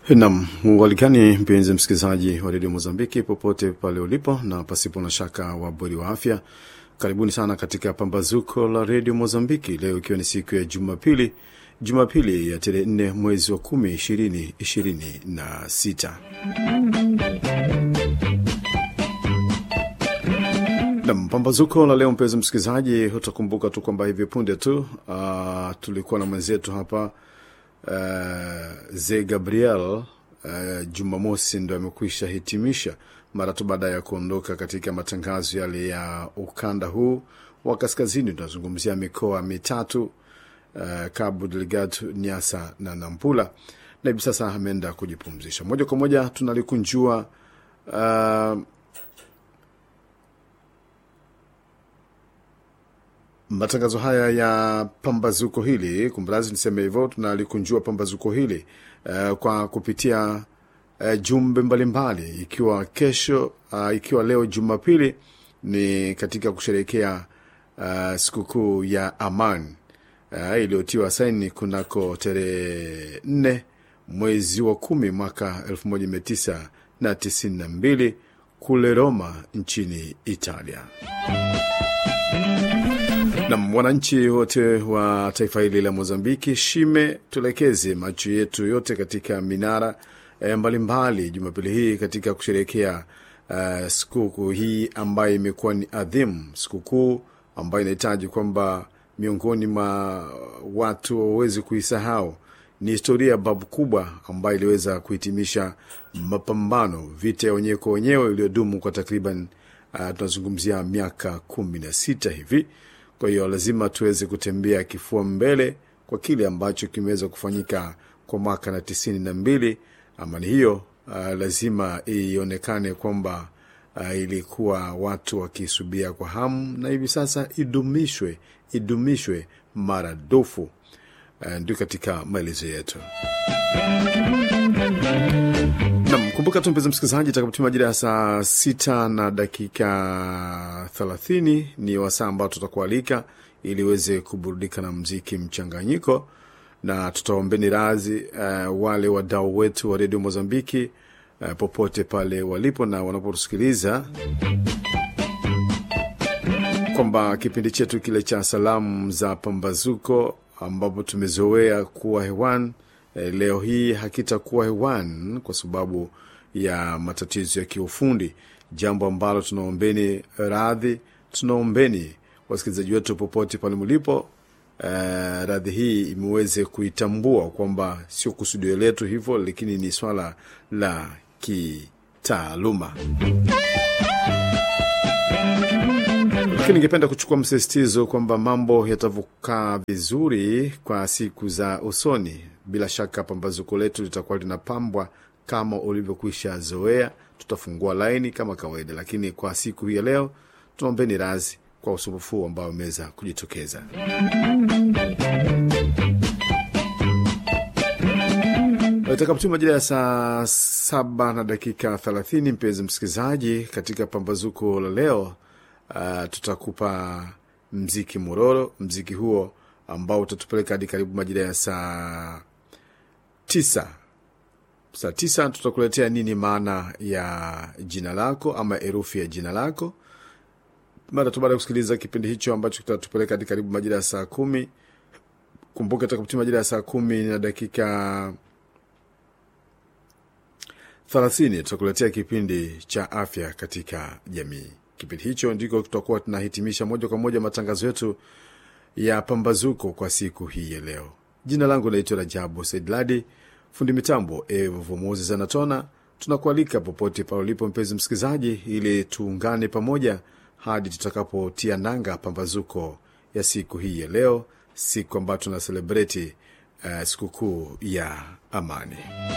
Nam walikani, mpenzi msikilizaji wa redio Mozambiki popote pale ulipo, na pasipo na shaka wabweri wa afya, karibuni sana katika pambazuko la redio Mozambiki leo ikiwa ni siku ya Jumapili, Jumapili ya tarehe nne mwezi wa kumi ishirini ishirini na sita. Nam pambazuko la leo, mpenzi msikilizaji, utakumbuka tu kwamba hivi punde tu uh, tulikuwa na mwenzetu hapa Uh, Ze Gabriel uh, Jumamosi ndo amekwisha hitimisha mara tu baada ya kuondoka katika matangazo yale ya ukanda huu wa kaskazini. Tunazungumzia mikoa mitatu uh, Cabo Delgado, Niassa na Nampula, na hivi sasa ameenda kujipumzisha. Moja kwa moja tunalikunjua uh, matangazo haya ya pambazuko hili, kumrazi niseme hivyo, tunalikunjua pambazuko hili uh, kwa kupitia uh, jumbe mbalimbali, ikiwa kesho uh, ikiwa leo Jumapili ni katika kusherehekea uh, sikukuu ya Aman uh, iliyotiwa saini kunako tarehe nne mwezi wa kumi mwaka elfu moja mia tisa na tisini na mbili kule Roma nchini Italia na wananchi wote wa taifa hili la Mozambiki, shime tuelekeze macho yetu yote katika minara e, mbalimbali Jumapili hii katika kusherehekea uh, sikukuu hii ambayo imekuwa ni adhimu, sikukuu ambayo inahitaji kwamba miongoni mwa watu wawezi kuisahau. Ni historia ya babu kubwa ambayo iliweza kuhitimisha mapambano, vita ya wenyewe kwa wenyewe iliyodumu kwa takriban uh, tunazungumzia miaka kumi na sita hivi. Kwa hiyo lazima tuweze kutembea kifua mbele kwa kile ambacho kimeweza kufanyika kwa mwaka na tisini na mbili. Amani hiyo uh, lazima ionekane kwamba uh, ilikuwa watu wakisubia kwa hamu, na hivi sasa idumishwe, idumishwe maradufu. Uh, ndio katika maelezo yetu. Nam, kumbuka tu mpenzi msikilizaji, itakapotima majira ya saa sita na dakika thelathini ni wasaa ambao tutakualika ili uweze kuburudika na mziki mchanganyiko, na tutaombeni razi uh, wale wadau wetu wa redio Mozambiki uh, popote pale walipo na wanapotusikiliza kwamba kipindi chetu kile cha salamu za pambazuko ambapo tumezoea kuwa hewani leo hii hakitakuwa hewani kwa sababu ya matatizo ya kiufundi, jambo ambalo tunaombeni radhi, tunaombeni wasikilizaji wetu popote pale mlipo, uh, radhi hii imeweze kuitambua kwamba sio kusudio letu hivyo, lakini ni swala la kitaaluma. Lakini ningependa kuchukua msisitizo kwamba mambo yatavuka vizuri kwa siku za usoni. Bila shaka pambazuko letu litakuwa linapambwa kama ulivyokwisha zoea. Tutafungua laini kama kawaida, lakini kwa siku hii ya leo tunaombeni razi kwa usumbufu ambao umeweza kujitokeza. Itakapotima majira ya saa saba na dakika thelathini, mpenzi msikilizaji, katika pambazuko la leo uh, tutakupa mziki mororo, mziki huo ambao utatupeleka hadi karibu majira ya saa tisa. Saa tisa tutakuletea nini maana ya jina lako ama herufi ya jina lako, mara tu baada ya kusikiliza kipindi hicho ambacho kitatupeleka hadi karibu majira ya saa kumi. Kumbuka itakapotima majira ya saa kumi na dakika thelathini tutakuletea kipindi cha afya katika jamii. Kipindi hicho ndiko tutakuwa tunahitimisha moja kwa moja matangazo yetu ya pambazuko kwa siku hii ya leo. Jina langu naitwa Rajabu Saidladi, fundi mitambo Evo Moses anatona. Tunakualika popote pale ulipo mpenzi msikilizaji, ili tuungane pamoja hadi tutakapotia nanga pambazuko ya siku hii ya leo, siku ambayo tuna selebreti uh, sikukuu ya amani.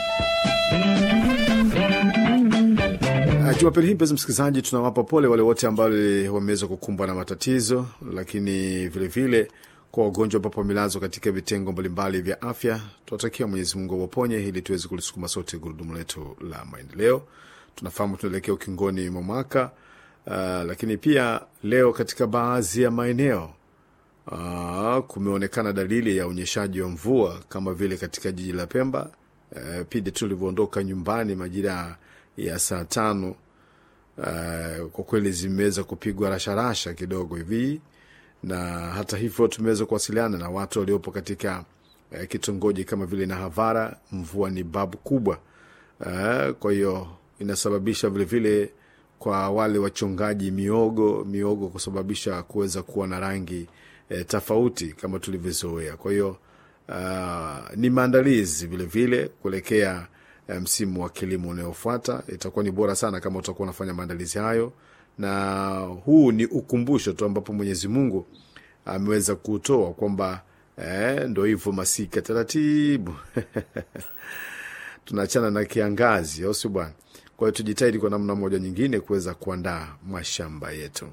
Jumapili hii mpenzi msikilizaji, tunawapa pole wale wote ambao wameweza kukumbwa na matatizo, lakini vilevile kwa wagonjwa ambapo wamelazwa katika vitengo mbalimbali vya afya, tunatakia Mwenyezi Mungu awaponye ili tuweze kulisukuma sote gurudumu letu la maendeleo. Tunafahamu tunaelekea ukingoni mwa mwaka uh, lakini pia leo katika baadhi ya maeneo uh, kumeonekana dalili ya unyeshaji wa mvua kama vile katika jiji la Pemba uh, pindi tulivyoondoka nyumbani majira ya saa tano uh, kwa kweli zimeweza kupigwa rasharasha kidogo hivi, na hata hivyo tumeweza kuwasiliana na watu waliopo katika uh, kitongoji kama vile Nahavara. Mvua ni babu kubwa uh, kwa hiyo inasababisha vilevile vile kwa wale wachongaji miogo miogo kusababisha kuweza kuwa na rangi e, tofauti kama tulivyozoea. Kwa hiyo uh, ni maandalizi vilevile kuelekea msimu wa kilimo unayofuata. Itakuwa ni bora sana kama utakuwa unafanya maandalizi hayo, na huu ni ukumbusho tu ambapo Mwenyezi Mungu ameweza kutoa kwamba eh, ndo hivyo masika taratibu tunaachana na kiangazi, au si bwana? Kwa hiyo tujitahidi kwa namna moja nyingine kuweza kuandaa mashamba yetu.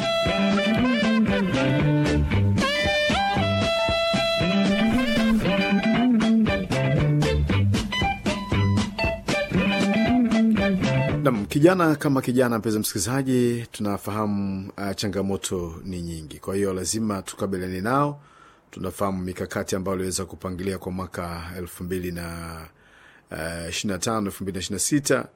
Nam kijana kama kijana, mpenzi msikilizaji, tunafahamu uh, changamoto ni nyingi, kwa hiyo lazima tukabiliane nao. Tunafahamu mikakati ambayo aliweza kupangilia kwa mwaka elfu mbili na ishirini na tano elfu mbili na ishirini na sita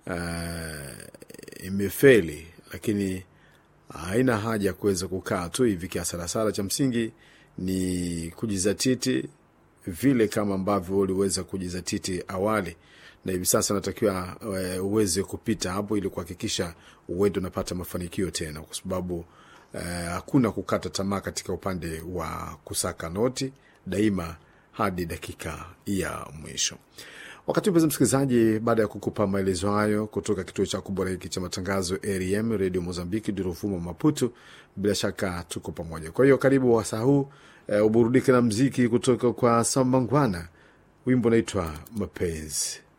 uh, imefeli, lakini haina haja ya kuweza kukaa tu hivi kiasarasara. Cha msingi ni kujizatiti vile kama ambavyo uliweza kujizatiti awali, na hivi sasa natakiwa uh, uweze kupita hapo ili kuhakikisha uende unapata mafanikio tena, kwa sababu hakuna uh, kukata tamaa katika upande wa kusaka noti daima hadi dakika ya mwisho. Wakati mpenzi msikilizaji, baada ya kukupa maelezo hayo kutoka kituo cha kubora hiki cha matangazo REM Radio Mozambiki, Duruvuma, Maputo, bila shaka tuko pamoja. Kwa hiyo karibu wasaa huu e, uburudike na mziki kutoka kwa Sambangwana, wimbo unaitwa Mapenzi.